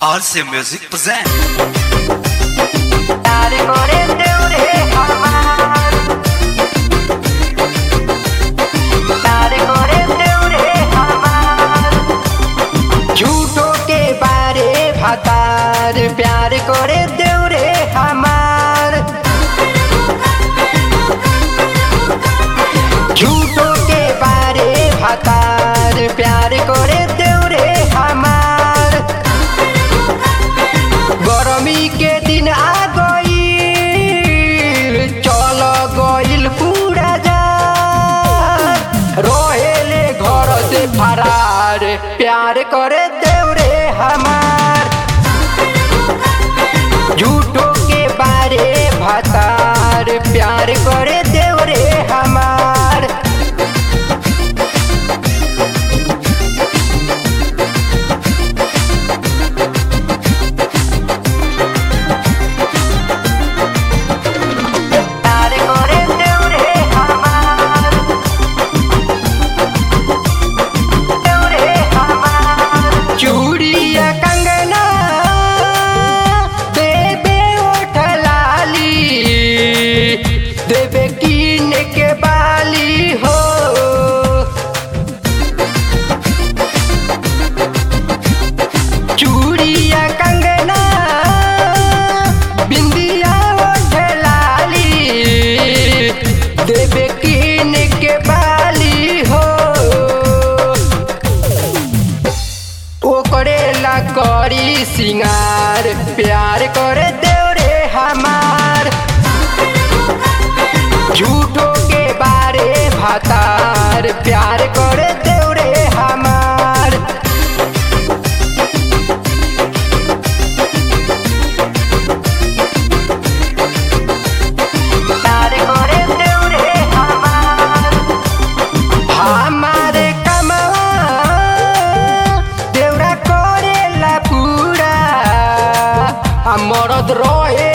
RC Music present. তার করে দেউরে আমার তার করে দেউরে আমার झूठो के बारे भातार प्यार करे देउरे हमार झूठो के बारे भातार प्यार करे देउरे हमार गरमी के दिन आ गईल चल गईल पूरा जा रोहेले घर से फरार प्यार करे देवरे हमार झूठो के बारे भतार प्यार करे देवरे हमार प्यार करे देवरे हमार देवरे हमार चूड़िया कंगना देबे ओठ लाली देबे कीन के बाली हो चूड़िया कंगना बिंदिया ओठ लाली देबे कीन के बाली हो ओकरे ला करी सिंगार प्यार करे देवरे हमार झूठो के बारे भातार प्यार करे देवरे हमार प्यार करे देवरे हमार हमारे कमवा देवरा करेला पूरा आ मरद रहे